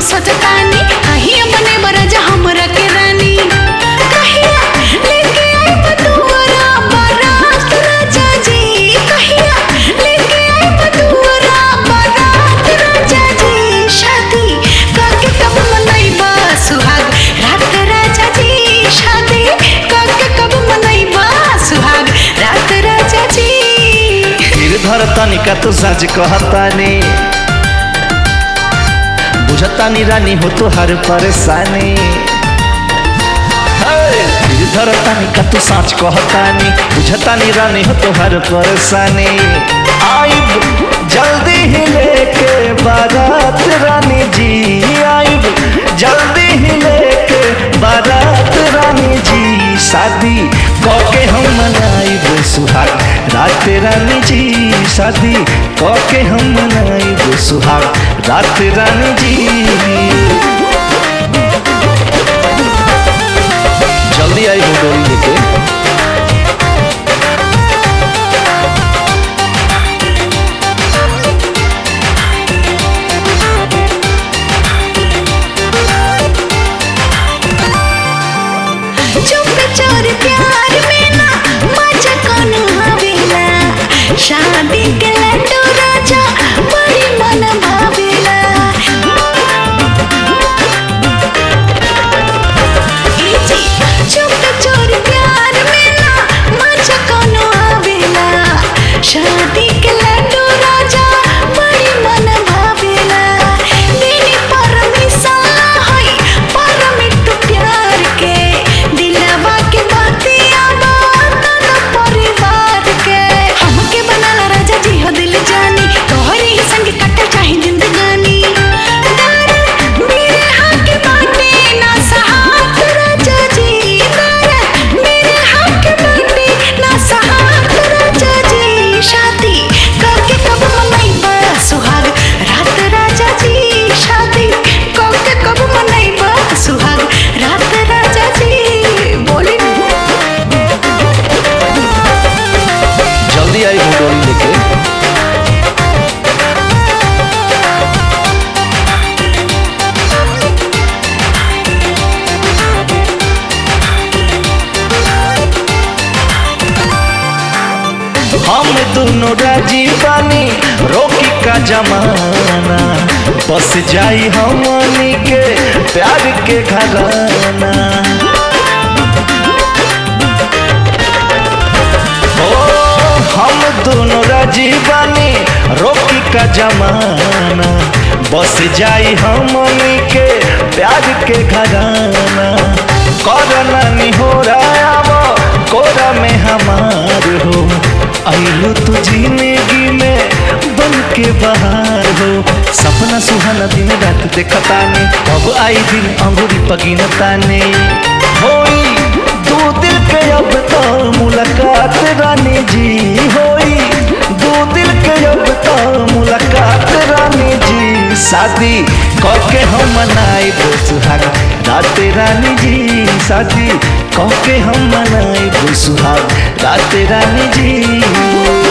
सोचतानी कहिया बने बरजा हमरा के रानी कहिया लेके आई बतुरा बारात राजा जी कहिया लेके आई बतुरा बारात राजा जी शादी काके कब मनैबा सुहाग रात राजा जी शादी काके कब मनैबा सुहाग रात राजा जी फिर धर तनिका तो सच कहतानी बुझतानी रानी हो तो हर परेशानी हे, फिर धर तनिका तो सच कहतानी बुझतानी रानी हो तो हर परेशानी आइब जल्दी ही लेके बारात रानी जी आइब जल्दी ही लेके बारात रानी जी शादी कके हम मनाइब सुहाग रात रानी जी शादी कके हम मनाइब सुहाग रात रानी जी जल्दी आई वो डोरी लेके चुप चोर प्यार में ना मजा कोनो आवेला शादी के लड्डू राजा बड़ी मन भावेला ई जी, चुप चोर प्यार में ना मजा कोनो आवेला शादी के लड्डू राजा बड़ी मन भावेला देनी परमिशन है परमिट प्यार के दिलवा के बतिया बात न परिवार के हमके बनाला राजा जी हो दिल जानी तोहरे ही संग कटे चाहे जिंदगानी डर मेरे हाथ बाटे ना सहात राजा जी डर मेरे हाथ बाटे ना सहात राजा जी शादी करके कब मनैबा सुहाग रात राजा जी शादी करके कब मनैबा सुहाग रात राजा जी बोली जल्दी आई वो डोरी लेके हम दोनों राजी बानी रोकी का जमाना बस जाई हमनी के प्यार के घराना ओ हम दोनों राजी बानी रोकी का जमाना बस जाई हमनी के प्यार के घराना करना नहीं हो रहा अब कोरा में हमार हो आइलो तो जिंदगी में बन के बाहर हो सपना सुहाना दिन रात देखतानी अब आई दिन अंगूरी पगिनतानी होई दो दिल के अब तो मुलाकात रानी जी होई दो दिल के अब तो मुलाकात रानी जी शादी कके हम मनाई सुहाग रात रानी जी शादी कके हम मनाई सुहाग रात रानी जी